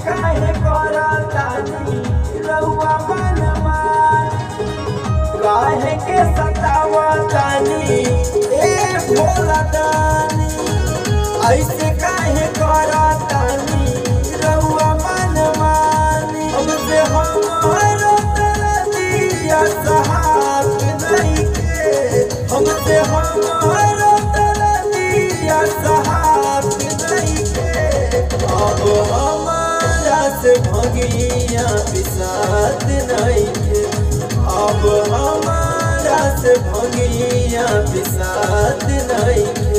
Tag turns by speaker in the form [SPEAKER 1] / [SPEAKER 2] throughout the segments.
[SPEAKER 1] काहे करतानी रउआ मन मानी काहे के सतावतानी ए भोला दानी ऐसे काहे करतानी रउआ मन मानी हमसे हमारो तरदिया सहात नहीं के हमसे हमारो तरदिया सहात नहीं के अब हमारा से भगिया पिसात नहीं के अब हमारा से भगिया पिसात नहीं के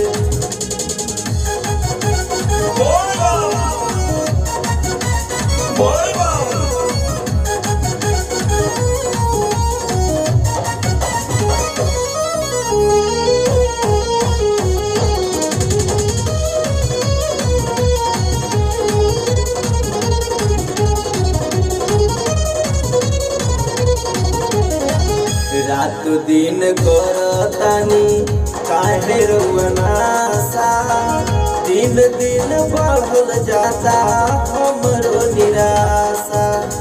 [SPEAKER 1] रात दिन करतानी काहे रुवनासा दिन दिन बढ़ल जाता हमरो निराशा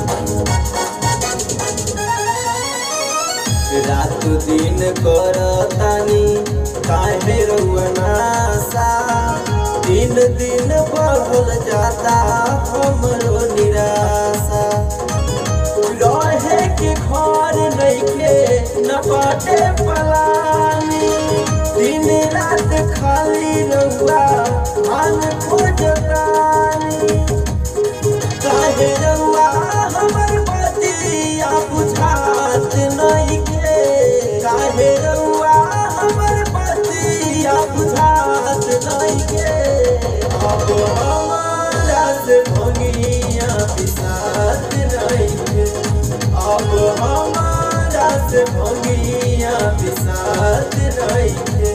[SPEAKER 1] रात दिन करतानी काहे रुवनासा दिन दिन बढ़ल जाता हमरो निराशा रहे के घर नइखे न बाटे पलानी दिन रात खाली रहुआ मन खोजतानी काहे रहुआ हमर बतिया बुझात नइखे काहे रहुआ हमर बतिया बुझात नइखे अब हमारा से भंगिया पिसात नइखे अब हमारा से भंगिया पिसात नइखे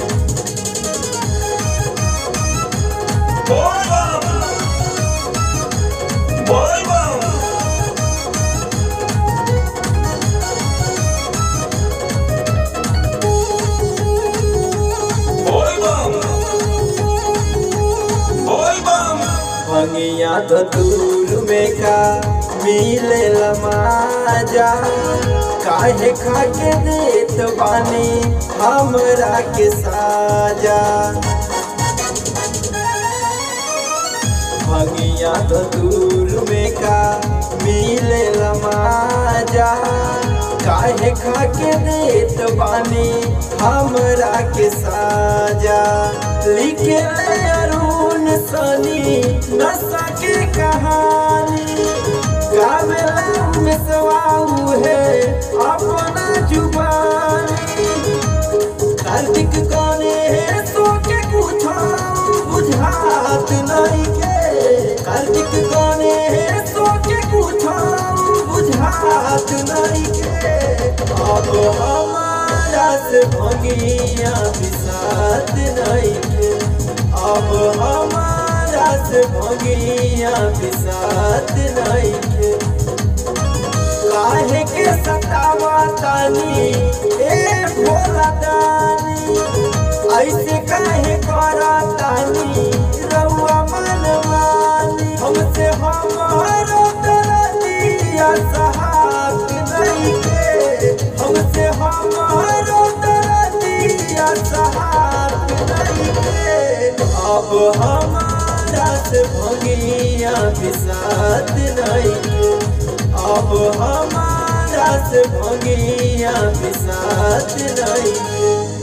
[SPEAKER 1] भंगिया तो दूर में का मिले लमाजा काहे खा के देत बानी हमरा के साजा भंगिया तो दूर में का मिले लमाजा काहे खा के देत बानी हमरा के साजा लिखे अरुण सनी नशा के कहानी गावेला में सवाऊ है अपना जुबानी कार्तिक गाने है सो के कुछ बुझात नहीं के कार्तिक गाने है सो के कुछ बुझात नहीं के अब हमारा से भंगिया पिसात नहीं के अब हमारा से भंगिया पिसात नहीं के काहे के सतावतानी ए भोला दानी ऐसे काहे करतानी रउआ मन मानी हमसे हमारो तरदिया सहात नहीं के हमसे हमारो तरदिया सहात नहीं के अब हमारा से भंगिया पिसात नहीं के अब हमारा से भंगिया पिसात नहीं के